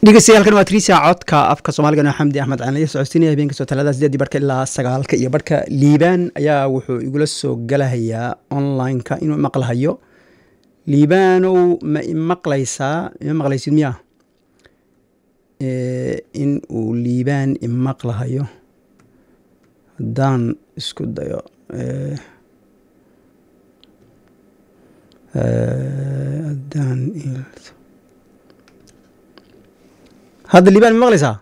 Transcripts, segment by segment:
dhegeystayaaalkan waa trisa codka afka soomaaliga noo xamdi axmed cali socodsiinaya habeenka soo talada sideedii barka ilaa sagaalka iyo barhka liibaan ayaa wuxuu igula soo galahayaa online-ka inuu maqlahayo liibaanow ma imaqlaysaa ima maqlaysid miya in uu liibaan imaqlahayo haddaan isku dayo haddaan hadda liibaan ma maqlaysaa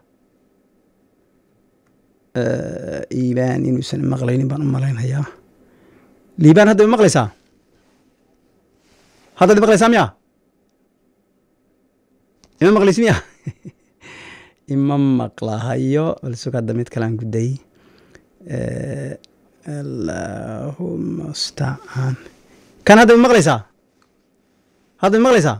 liibaan inuusan maqlaynin baan u malaynhayaa liibaan hadda ma maqlaysaa haddaad maqlaysaa miya ima maqlaysi miya ima maqlahayo balsug hadda mid kalaan guday allahuma stacaan kan hadda ma maqlaysaa hadda ma maqlaysaa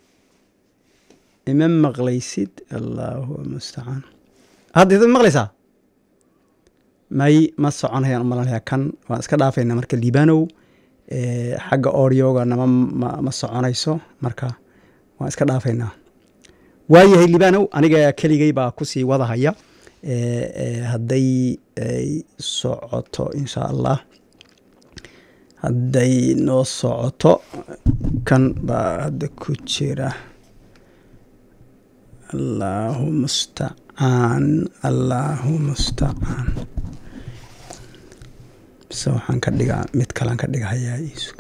ima maqlaysid allahu mustacaan hadda ma maqlaysaa may ma soconayaan u malanaya kan waan iska dhaafayna marka liibanow xagga orioga nama ma soconayso marka waan iska dhaafaynaa waayahay liibanow aniga keligay baa kusii wadahaya hadday ay socoto insha allah hadday noo socoto kan baa hadda ku jira allahu mustacaan allahu mustacaan bise waxaan ka dhigaa mid kalaan ka dhigahayaa iisug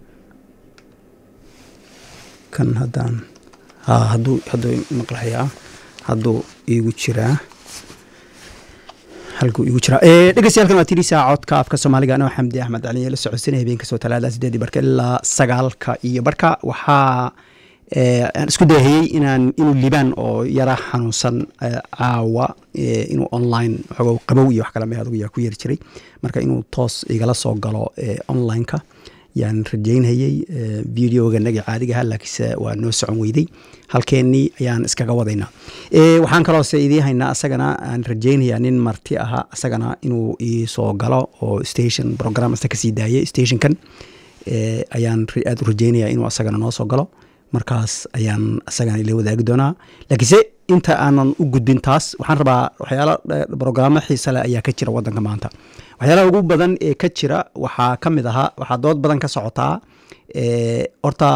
kan haddaan ha hadduu hadduu maqlahayaa hadduu iigu jiraa halkuu iigu jiraa dhegeystayaaalkan waa tirisa codka afka soomaaliga anoo xamdi axmed cali la socodsiinaya habeenka soo talaada sideedii barka ilaa sagaalka iyo barka waxaa aan isku dayahayey inaan inuu liibaan oo yara xanuunsan caawa inuu online xogo qabow iyo wax kale me adugu yaa ku yeri jiray marka inuu toos igala soo galo online-ka yaan rajaynhayey videoga naga caadigaha laakiinse waa noo socon weyday halkeenii ayaan iskaga wadaynaa waxaan kaloose idii haynaa asagana aan rajaynayaa nin marti ahaa asagana inuu iisoo galo oo station program asta kasii daayay stationkan ayaan aada u rajaynaya inuu asagana noo soo galo markaas ayaan asagana ila wadaagi doonaa laakiinse inta aanan u gudbin taas waxaan rabaa waxyaala brograamo xiisale ayaa ka jira wadanka maanta waxyaalaha ugu badan ee ka jira waxaa ka mid ahaa waxaa dood badan ka socotaa horta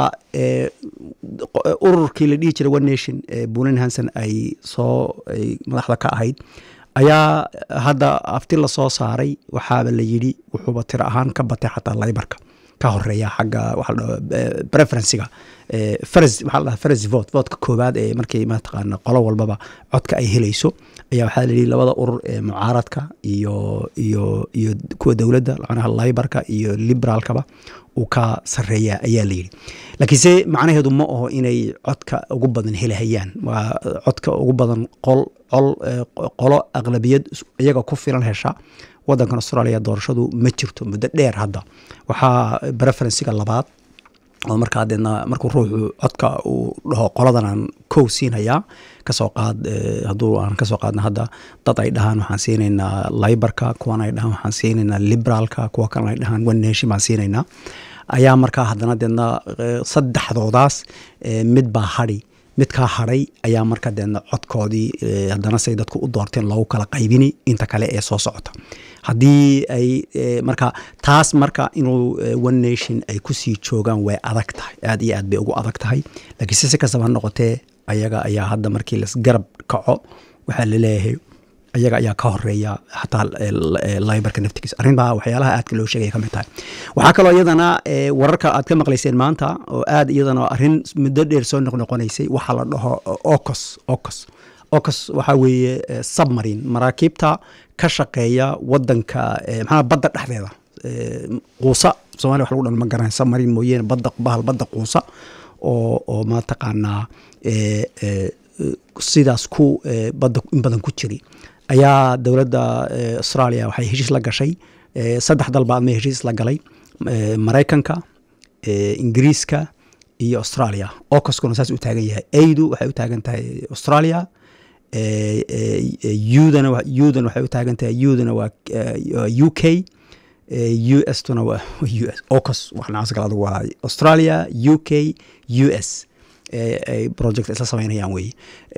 ururkii la dhihi jiray one nation bunin hanson ay soo madaxda ka ahayd ayaa hadda afti lasoo saaray waxaaba la yidhi wuxuuba tiro ahaan ka batay xataa laybarka ka horeeya xagga waxa la dhaho preferencega faras waxaa la dhaha faras vote votka koowaad ee markii mataqaana qolo walbaba codka ay helayso ayaa waxaa la yidhi labada urur ee mucaaradka iyo iyo iyo kuwa dowladda macnaha laybarka iyo liberaalkaba uu ka sareeya ayaa la yidhi laakiinse macnaheedu ma aho inay codka ugu badan helahayaan waa codka ugu badan qol col qolo aqlabiyad iyaga ku filan hesha wadankan australia doorashadu ma jirto muddo dheer hadda waxaa preferencega labaad oo markaa deedna markuu ruuxu codka uu dhaho qoladan aan kow siinayaa kasoo qaad hadduu aan kasoo qaadna hadda dad ay dhahaan waxaan siinaynaa libarka kuwan ay dhahaan waxaan siinaynaa liberaalka kuwa kalena ay dhahaan one nation baan siinaynaa ayaa markaa haddana deedna saddexdoodaas mid baa hadhi midkaa hadhay ayaa marka deedna codkoodii haddana say dadku u doorteen loogu kala qaybini inta kale ee soo socota haddii ay marka taas marka inuu one nation ay kusii joogaan way adag tahay aad iyo aad bay ugu adag tahay laakiinse si kastaba ha noqotee ayaga ayaa hadda markii lasgarab kaco waxaa laleeyahay ayaga ayaa ka horeeya xataa libarka naftigiisa arrinbaa waxyaalaha aadka loo sheegaya ka mid tahay waxaa kaloo iyadana wararka aad ka maqlayseen maanta oo aad iyadana arrin muddo dheer soo noqnoqonaysay waxaa la dhaho ocos ocos ocos waxaa weeye submarine maraakiibta ka shaqeeya wadanka maxaa badda dhexdeeda quusa somalia wax lagu dhan ma garanay submarine mooyeene badda bahal badda quusa oo oo mataqaanaa sidaas ku badda in badan ku jiri ayaa dowladda australia waxay heshiis la gashay saddex dalba adma heshiis la galay maraykanka ingiriiska iyo australia ocoskuna saas u taagan yahay aidu waxay u taagan tahay australia udana udan waxay u taagan tahay udana waa u k u s tuna waa u s ocos waxnaas kale adugu waa australia u k u s ay project isla samaynayaan weeye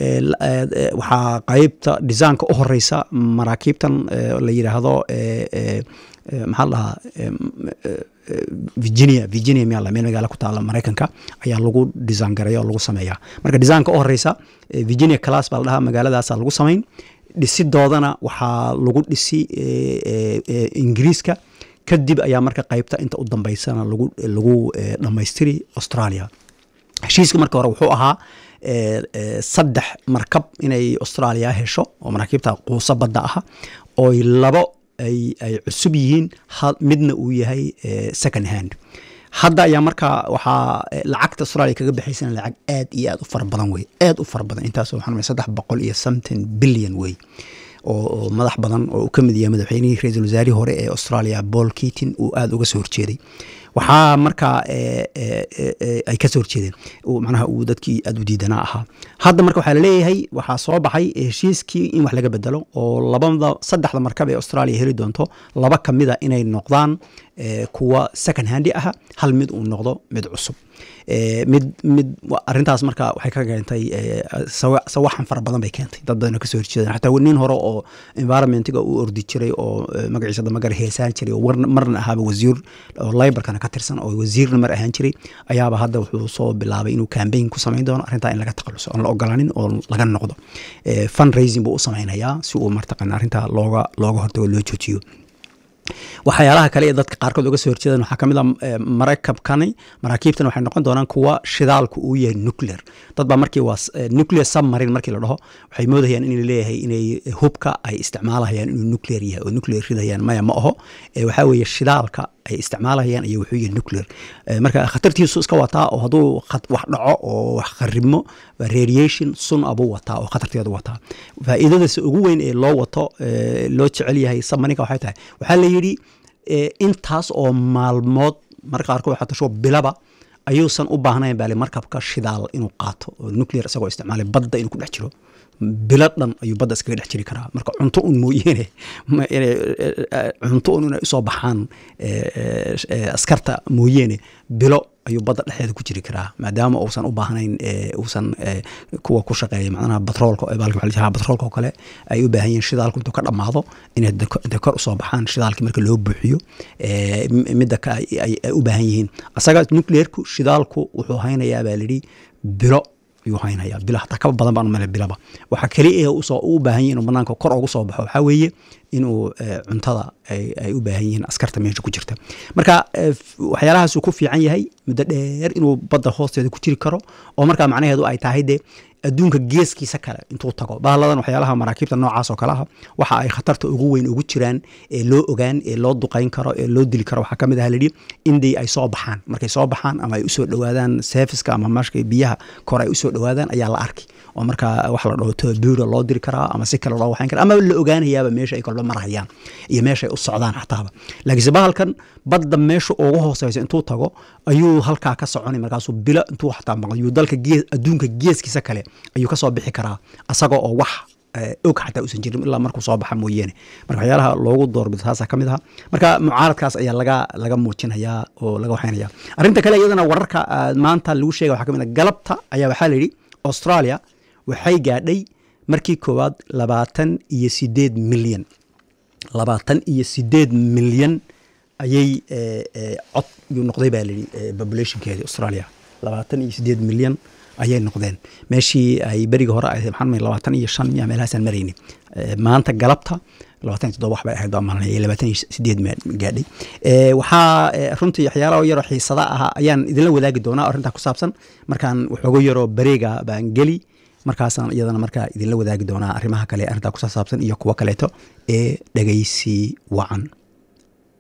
waxaa qeybta desaynka u horeysa maraakiibtan la yidhaahdo maxaa la dhahaa virginia virginia miyaa meel magaala ku taala maraykanka ayaa lagu design gareeya oo lagu sameeyaa marka desaynka u horeysa virginia class baa la dhahaa magaaladaasa lagu samayn dhisidoodana waxaa lagu dhisi ingiriiska kadib ayaa marka qeybta inta u dambeysana lagu lagu dhammaystiri australia heshiiska marka hore wuxuu ahaa saddex markab inay australia hesho oo maraakiibta quusa badda aha oo labo ay cusub yihiin midna uu yahay second hand hadda ayaa markaa waxaa lacagta australia kaga baxaysana lacag aad iyo aad u fara badan wey aad u fara badan intaas waxaan saddex boqol iyo something billion wey oo madax badan oo uu ka mid yahay madaxweynihii ra-iisul wasaarihii hore ee australia paul keatin uu aada uga soo horjeeday waxaa markaa ay ka soo horjeedeen macnaha uu dadkii aada u diidanaa ahaa hadda marka waxaa laleeyahay waxaa soo baxay heshiiskii in wax laga bedelo oo labada saddexda markab ee australia heli doonto laba ka mida inay noqdaan kuwa second handi aha hal mid uu noqdo mid cusub mid mid arintaas marka waxay ka keentay sawaxan fara badan bay keentay dad badan oo kasoo horjeedaan xataa nin hore oo environmentiga u ordi jiray oo magaciisa damagara heesaan jiray oo marna ahaaba wasiir oo libarkana ka tirsan oo wasiirna mar ahaan jiray ayaaba hadda wuxuu soo bilaabay inuu cambaign ku samayn doono arrintaa in laga takhaluso oon la ogolaanin oo laga noqdo fund raising buu u samaynayaa si uu martaqana arrintaa looga looga hortago loo joojiyo waxyaalaha kale ee dadka qaarkood uga soo horjeedaan waxaa kamid a marakabkani maraakiibtan waxay noqon doonaan kuwa shidaalku uu yahay nuclear dad baa markii waa nuclear submarine markii la dhaho waxay moodayaan in leeyahay inay hubka ay isticmaalahayaan inuu nuclear yahay oo nuclear ridayaan maya ma aho waxaa weeye shidaalka ay isticmaalahayaan iyo wuxuu yahay nuclear marka khatartiisu iska wataa oo hadduu wax dhaco oo wax kharibmo radiation sun abuu wataa oo khatarteedu wataa faa'iidadasa ugu weyn ee loo wato loo jecel yahay submarinka waxay tahay waxaa la yidhi intaas oo maalmood marka qaarkood waxaa tasho bilaba ayuusan u baahnayn baale markabka shidaal inuu qaato oo nuclear isagoo isticmaalay badda inuu ku dhex jiro bilo dhan ayuu badda iskaga dhex jiri karaa marka cunto un mooyeene cunto un inay usoo baxaan askarta mooyeene bilo ayuu badda dhexdeeda ku jiri karaa maadaama uusan u baahnayn uusan kuwa ku shaqeeya macnaha batroolka baalka waxa la yidhaha batroolka oo kale ay u baahan yihiin shidaalku intuu ka dhammaado inay de kor usoo baxaan shidaalkii marka loo buuxiyo midda ka ay u baahan yihiin asaga nuclearku shidaalku wuxuu haynayaa baa lidhi bilo ayuu haynaya bila hataa kaba badan baan umale bilaba waxaa keliya usoo u baahan yihin inuu banaanka kor ugu soo baxo waxaa weeye inuu cuntada ay u baahan yihiin askarta meesha ku jirta marka waxyaalahaasuu ku fiican yahay muddo dheer inuu badda hoosteeda ku jiri karo oo markaa macnaheedu ay tahay dee adduunka geeskiisa kale intuu tago bahalladan waxyaalaha maraakiibta noocaas oo kale ah waxa ay khatarta ugu weyn ugu jiraan ee loo ogaan ee loo duqayn karo ee loo dili karo waxaa ka mid aha layidhi indii ay soo baxaan markay soo baxaan ama ay usoo dhowaadaan seefiska ama marka biyaha kor ay usoo dhowaadaan ayaa la arki oo markaa wax la dhaho tobuura loo diri karaa ama si kale loo waxayn kara ama la ogaanayaaba meesha ay kolba marhayaan iyo meesha ay u socdaan xataaba laakiinse bahalkan badda meesha ugu hooseysa intuu tago ayuu halkaa ka soconay markaasuu bilo intuu xataa maqlayuu dalka gees adduunka geeskiisa kale ayuu ka soo bixi karaa asagoo oo wax og xataa uusan jirin ilaa markuu soo baxa mooyeene marka waxyaalaha loogu doorbido taasaa ka mid aha marka mucaaradkaas ayaa laga laga muujinayaa oo laga waxaynaya arrinta kale iyadana wararka maanta lagu sheegay waxaa ka mid ah galabta ayaa waxaa la yidhi australia waxay gaadhay markii koowaad labaatan iyo sideed milyan labaatan iyo sideed milyan ayay cod yuu noqday baa layidhi populationkeedii australia labaatan iyo sideed milyan ayay noqdeen meeshii ay beriga hore ahayd maxaan mahay labaatan iyo shan miya meelahaasaan marayni maanta galabta labaatan iyo toddoba wax bay ahayd baa maalinaya labaatan iyo sideed gaadhay waxaa runtii waxyaalaha yaroo xiisada ahaa ayaan idinla wadaagi doonaa arrintaa ku saabsan markaan waxooga yaroo bareega baan geli markaasaan iyadana markaa idinla wadaagi doonaa arrimaha kale arrintaa ku saabsan iyo kuwo kaleeto ee dhegaysi wacan